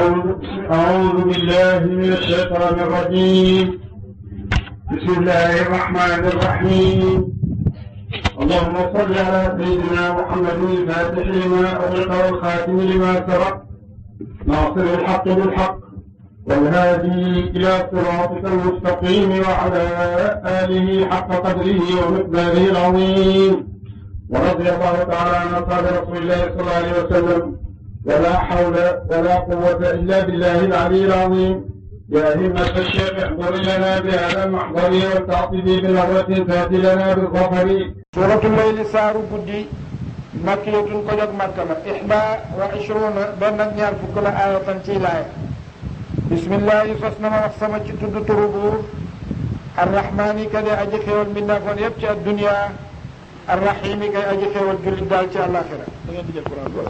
أعوذ أعوذ بالله من الشيطان الرجيم بسم الله الرحمن الرحيم اللهم صل على سيدنا محمد الفاتح لما أغلق والخاتم لما سبق ناصر الحق بالحق والهادي إلى صراطك المستقيم وعلى آله حق قدره ومقداره العظيم ورضي الله تعالى عن أصحاب رسول الله صلى الله عليه وسلم ولا حول ولا قوة إلا بالله العلي العظيم يا همة الشيخ احضر لنا بهذا المحضر والتعطيب بنظرة تأتي لنا بالظفر suuratu layli saaru guddi makkiyatun ko jóg makka la ixda wa ishruna benn ak ñaar fukk la aayatan ciy laaya bismillahi sos na ma wax sama ci tudd turu buur arrahmaani ka de aji xéewal mbindaafoon yépp ci addunia arrahimi kay aji xéewal jullit daal ci àllaaxira da ngeen di jël Quran boobu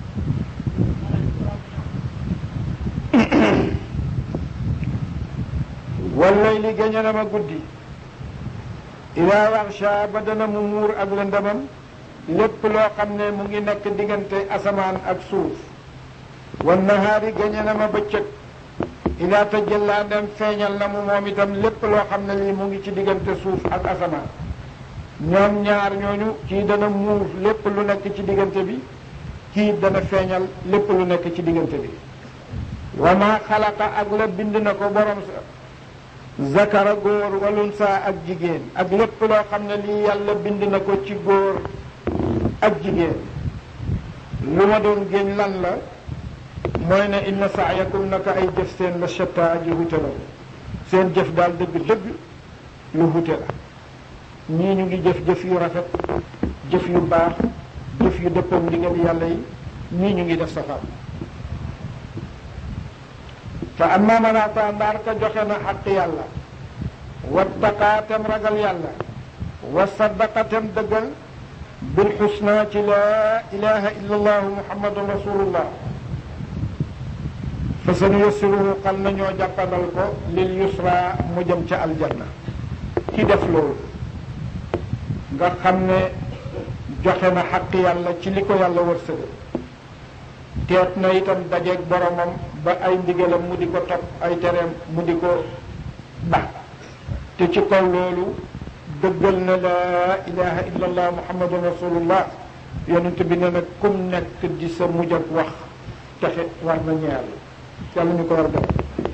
wallayli gañe na ma guddi ida waxsha ba dana mu muur ak lëndamam lépp loo xam ne mu ngi nekk diggante asamaan ak suuf wan nahaari gañe na ma bëccëg ida tajalla dem feeñal na mu moom itam lépp loo xam ne lii mu ngi ci diggante suuf ak asamaan ñoom ñaar ñooñu kii dana muur lépp lu nekk ci diggante bi kii dana feeñal lépp lu nekk ci diggante bi wa ma xalaqa ak la bind na ko borom sa zakara góor walunsa ak jigéen ak lépp loo xam ne lii yàlla bind na ko ci góor ak jigéen lu ma doon génn lan la mooy ne inna saayakum naka ay jëf seen la shatta aji hute la seen jëf daal dëgg-dëgg lu hute la ñii ñu ngi jëf-jëf yu rafet jëf yu baax jëf yu dëppoog ndigal yàlla yi ñii ñu ngi def safar fa amma man ata ndaar ka joxe na xaq yàlla wattaqaatem ragal yàlla wa saddaqatem dëggal bil xusna ci laa ilaha illa allahu muhammadun rasulullah fa sanu yassiruhu xal na ñoo jàppandal ko lil yusra mu jëm ca aljanna ki def loolu nga xam ne joxe na xaq yàlla ci li ko yàlla wërsëgal teet na itam dajeeg boromam ba ay ndigalam mu di ko topp ay tereem mu di ko ba te ci kaw loolu dëggal na laa ilaha illa allah muhammadun rasulullah yonent bi ne nag kum nekk di sa mujj ak wax texe war na ñeel yàlla ñu ko war def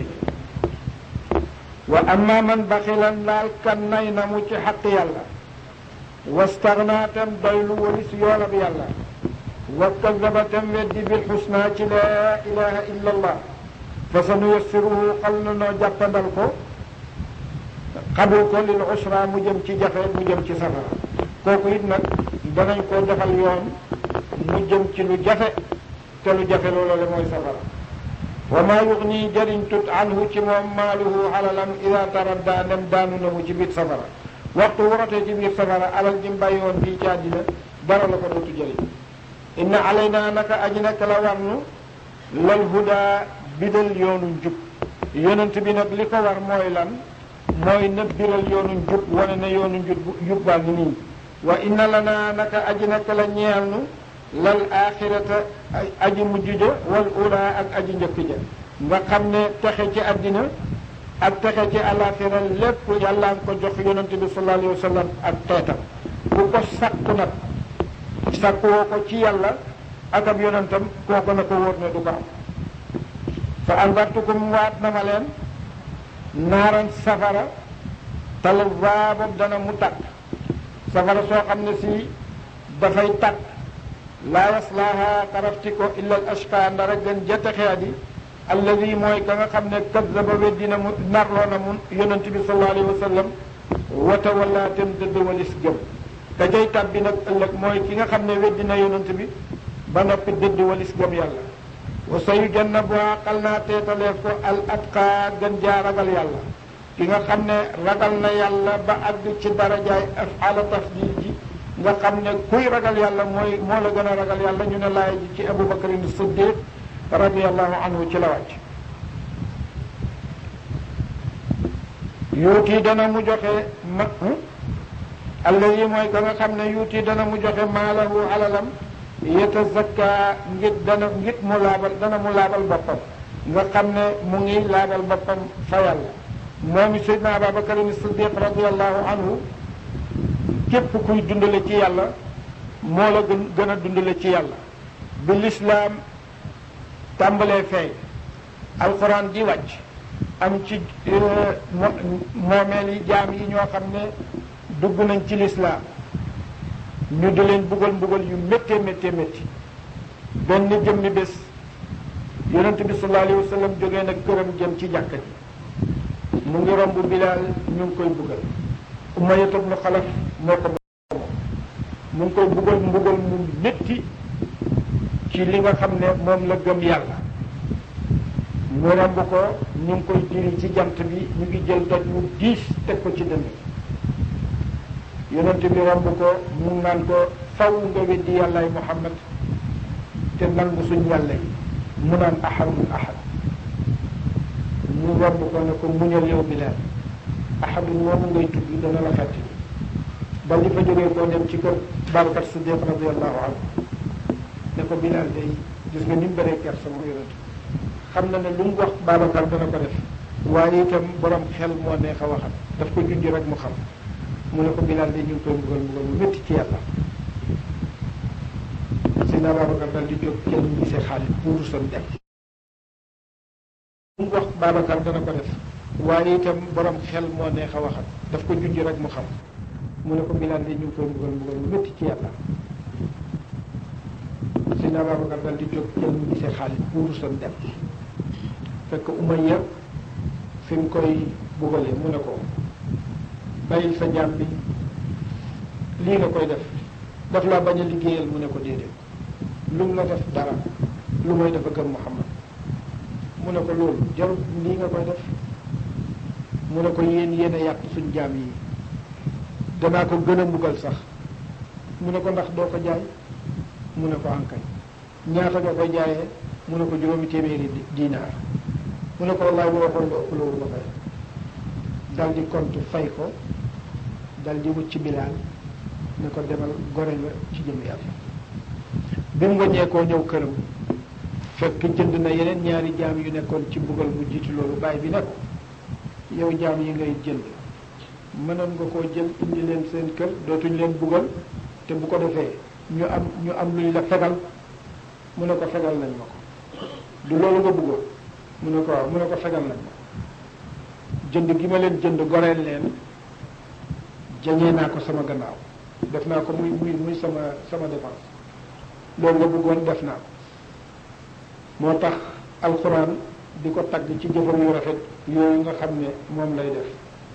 wa amma man baxilan laal kan nay na mu ci xaq yàlla wastagnaatam doylu walis yoolab yàlla wa kadaba tam weddi bil xusna ci laa ilaha illa allah fa sa nuyassiruhu xal na noo jàppandal ko xabul ko lil usra mu jëm ci jafe mu jëm ci safara kooku it nag danañ koo defal yoon mu jëm ci lu jafe te lu jafe loolu mooy safara wa maa yugni jëriñ tut anhu ci moom maaluhu alalam ida taradda dem daanu na mu ci biir safara waxtu warotee ci biir safara alal jim bàyyi woon fii ci àddina dara la ko dootu jëriñ inna alayna naka aji nekk la war nu lal huda bidal yoonu njub yonent bi nag li ko war mooy lan mooy na biral yoonu njub wane na yoonu njub njub baa ngi nii wa inna lana naka aji nekk la ñeel nu lal axirata aji mujj ja wal ula ak aji njëkk ja nga xam ne texe ci àddina ak texe ci alaxira lépp yàlla nga ko jox yonent bi sallallahu alayhi wa sallam ak teetam ku ko sakku nag sakku woo ko ci yàlla ak ab yonentam kooku na ko wóor ne du ko am fa andartukum waat na ma leen naaran safara tal boobu dana mu tàkk safara soo xam ne si dafay tàkk laa yaslaaha xarafti ko illa al ashqa ndara gën ja texeadi alladi mooy ka nga xam ne kazzaba weddina mu narloo na mu yonent bi sallallahu alayhi wa sallam wata wala tem dëdd walis gëm ka jay tàbbi nag ëllëg mooy ki nga xam ne weddina yonent bi ba noppi dëdd walis gëm yàlla wa sa yu jannabuha xal naa teetaleef ko al atqa gën jaa ragal yàlla ki nga xam ne ragal na yàlla ba àgg ci darajaay afala tafdil ji nga xam ne kuy ragal yàlla mooy moo la gën a ragal yàlla ñu ne laay ji ci Abu Bakrin Siddiq radiallahu anhu ci la wàcc yuuti dana mu joxe ma alladi mooy ka nga xam ne yuuti dana mu joxe maalahu alalam yetazakka ngir dana ngir mu laabal dana mu laabal boppam nga xam ne mu ngi laabal boppam fa yàlla moom it Seydina Ababacar Siddiq radiallahu anhu képp kuy dundale ci yàlla moo la gën gën a dundale ci yàlla bi lislaam tàmbalee feeñ alxuraan di wàcc am ci moomeel yi jaam yi ñoo xam ne dugg nañ ci lislaam ñu di leen buggal mbugal yu méttee méttee métti benn jëmmi bés yonent bi sallallahu alayhi wa sallam jógee nag këram jëm ci jàkka ji mu ngi romb bilaal ñu ngi koy buggal Umayya ibn Xalaf moo ko mu ngi koy buggal mbugal mu métti ci li nga xam ne moom la gëm yàlla mu romb ko ñu ngi koy diri ci jant bi ñu ngi jël doj mu diis teg ko ci dënn yonent bi romb ko mu naan ko faw nga weddi yàllaay Muhammad te nangu suñ yàlla yi mu naan ahadun ahad mu romb ko ne ko muñal yow Bilaal ahadun moomu ngay tudd dana la fàtte ba li fa jógee koo dem ci kër Babacar Siddiq radiallahu anhu ne ko Bilaal day gis nga ni mu bëree kersa moom yonent xam na ne lu mu wax Babacar dana ko def waaye itam borom xel moo neex a waxal daf ko junj rek mu xam mu ne ko Bilaal day ñu ngi koy mbugal mbugal mu métti ci yàlla Seydina Babacar dal di jóg kenn gisee Xaalid pour sam dem lu mu wax Babacar dana ko def waaye itam borom xel moo neex a waxal daf ko junj rek mu xam mu ne ko Bilaal day ñu ngi koy mbugal mbugal mu métti ci yàlla Seydina Babacar dal di jóg kenn gisee Xaalid pour sam dem fekk Umayya fi mu koy bugalee mu ne ko bàyyil sa jaam bi lii nga koy def daf laa bañ a liggéeyal mu ne ko déedéet lu mu la def dara lu mooy dafa gëm Muhammad mu ne ko loolu jarul lii nga koy def mu ne ko yéen yéen a yàq suñ jaam yi danaa ko gën a mbugal sax mu ne ko ndax doo ko jaay mu ne ko ankay ñaata nga koy jaayee mu ne ko juróomi téeméeri dinaar mu ne ko wallaay bu waxoon nga ëpp loolu ba fay dal di compte fay ko dal di wut ci bilaal ne ko demal gore nga ci jëm yàlla bi mu wàññeekoo ñëw këram fekk jënd na yeneen ñaari jaam yu nekkoon ci mbugal bu jiitu loolu bàyyi bi ne ko yow jaam yi ngay jënd mënoon nga koo jël indi leen seen kër dootuñ leen bugal te bu ko defee ñu am ñu am luñ la fegal mu ne ko fegal nañ ma ko du loolu nga bëggoon mu ne ko waaw mu ne ko fegal nañ ma ko jënd gi ma leen jënd goreel leen jañee naa ko sama gannaaw def naa ko muy muy muy sama sama défense loolu nga bëggoon def naa ko moo tax alxuraan di ko tagg ci jëfam yu rafet yooyu nga xam ne moom lay def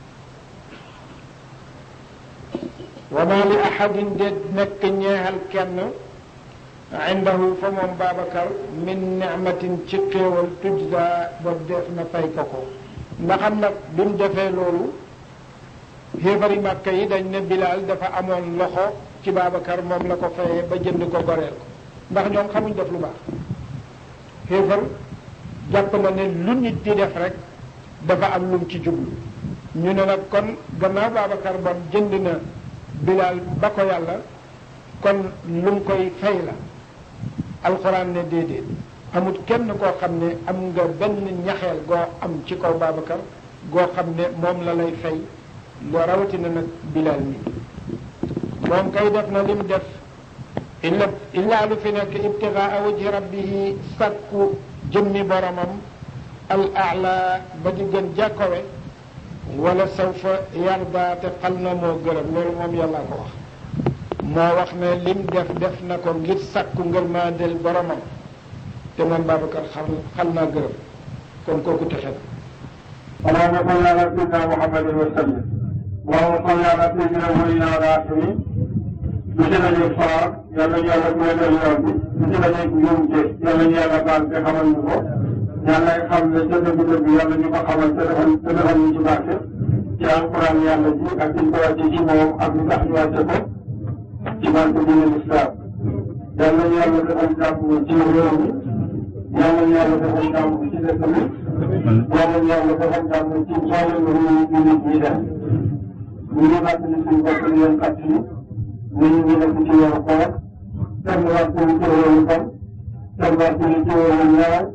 wa ma li ahadin de nekk ñeexal kenn indahu fa moom Babacar min nicmatin ci xéewal tujza ba def na fay ko ko ndaxam nag bi mu defee loolu xéefari màkka yi dañ ne Bilaal dafa amoon loxo ci Babacar moom la ko fayee ba jënd ko goreel ko ndax ñoom xamuñ def lu baax xéefar jàpp na ne lu nit di def rek dafa am lum ci jublu ñu ne nag kon gannaaw Babacar bon jënd na Bilaal ba ko yàlla kon lum koy fay la alxuraan ne déedéet amut kenn koo xam ne am nga benn ñaxeel goo am ci kaw Babacar goo xam ne moom la lay fay loo rawatina nag Bilaal mi moom kay def na lim def illa illaa lu fi nekk ibtigaa wajhi rabbihi sakku jëmmi boromam al ala ba di gën jàkkowe wala sawfa yarda te xal na moo gërëm loolu moom yàlla ko wax moo wax ne lim def def na ko ngir sakku ngërmaandel boromam te man Babacar xal xal naa gërëm kon kooku texe na اللهم صل على سيدنا محمد وسلم اللهم صل على سيدنا محمد وعلى آخره monsieur la ñu faar yàlla ñu yàlla may leen yoon bi monsieur la ñu njuumte yàlla ñu yàlla baal te xamal ñu ko yàlla xam ne ca dëgg dëgg yàlla ñu ko xamal te defal te defal ñu ci barke ci alquran yàlla ji ak liñ ko wàcce ci moom ak li tax ñu wàcce ko ci barke bi ne lislaam yàlla ñu yàlla defal jàmm ci réew mi yàlla ñu yàlla defal jàmm ci dëkk bi yàlla ñu yàlla defal jàmm ci mboolem réew yi nit ñi def ñu ngi fàttali suñu bopp di leen fàttali ñu ngi nekk ci weeru koor kenn waxtu ci weeru fan kenn waxtu ci weeru ñaar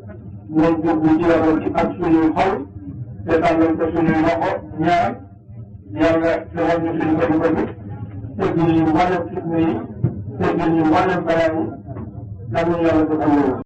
nañ jublu ci yàlla ci ak suñuy xol te tàllal ko suñuy loxo ñaar yàlla defal ñu suñu bëgg-bëgg teggi ñu mboolem fitna yi teggi ñu mboolem balaa yi yàlla yàlla defal loolu